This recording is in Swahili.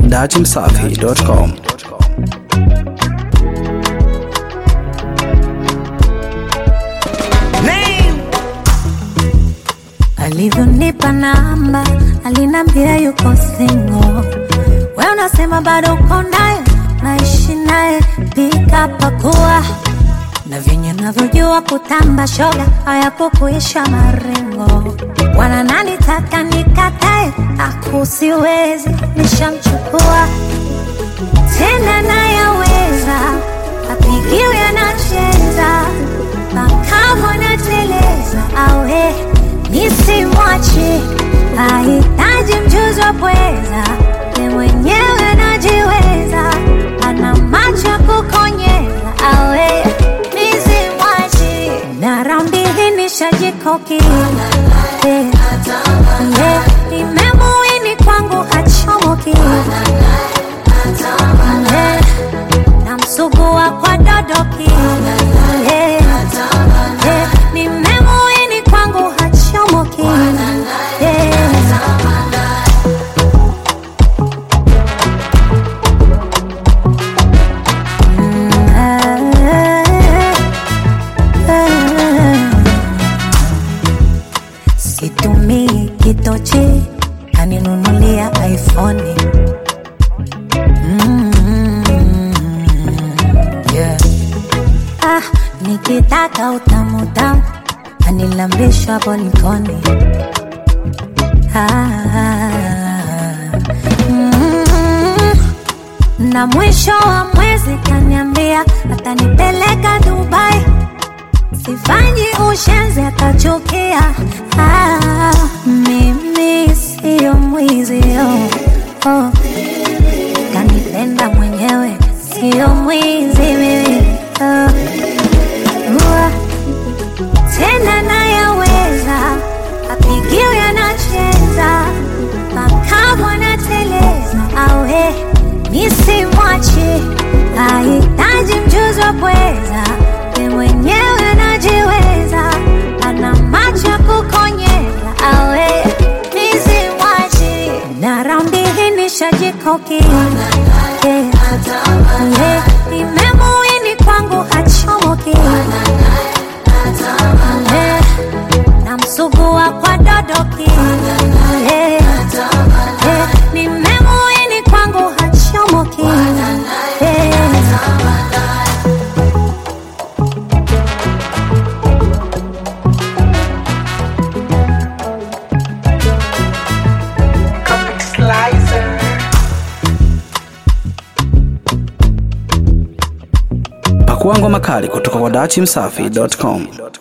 dachimsafi.com. alivyonipa namba alinambia yuko singo we unasema bado uko naye naishi naye pika pakua na venye navyojua kutamba shoga hayakukuisha marengo wala nanitaka nikatae akusiwezi nishamchukua tena nayaweza apigiwe anacheza makamo nateleza awe nisimwache hahitaji mjuzi wa pweza ye mwenyewe anajiweza ana macho ya kukonyeza awe nisimwache na raundi hii nishajikoki Eh, eh, nimemuini kwangu hachomoki Eh, namsugua kwa dodoki Eh, eh, nimemuini kwangu hachomoki Eh, situmii kitochi kaninunulia iphone mm, yeah. ah, nikitaka utamutamu anilambisha polikoni ah, mm, na mwisho wa mwezi kaniambia atanipeleka Dubai sifanyi ushenzi akachukia. Ah, mimi siyo mwizi oh, oh. Kanipenda mwenyewe siyo mwizi mimi oh. Ua, tena nayaweza apigiwe anacheza makamu anateleza awe nisimwache hahitaji mjuzi wa pweza ye mwenyewe anajiweza ana macho ya kukonyeza awe nisimwache na raundi hii nishajikoki yeah. yeah. nimemuini kwangu hachomoki yeah. namsugua kwa dodoki yeah. yeah. nimemuini kwangu hachomoki yeah. Pakua ngoma kali kutoka kwa dachimsafi.com.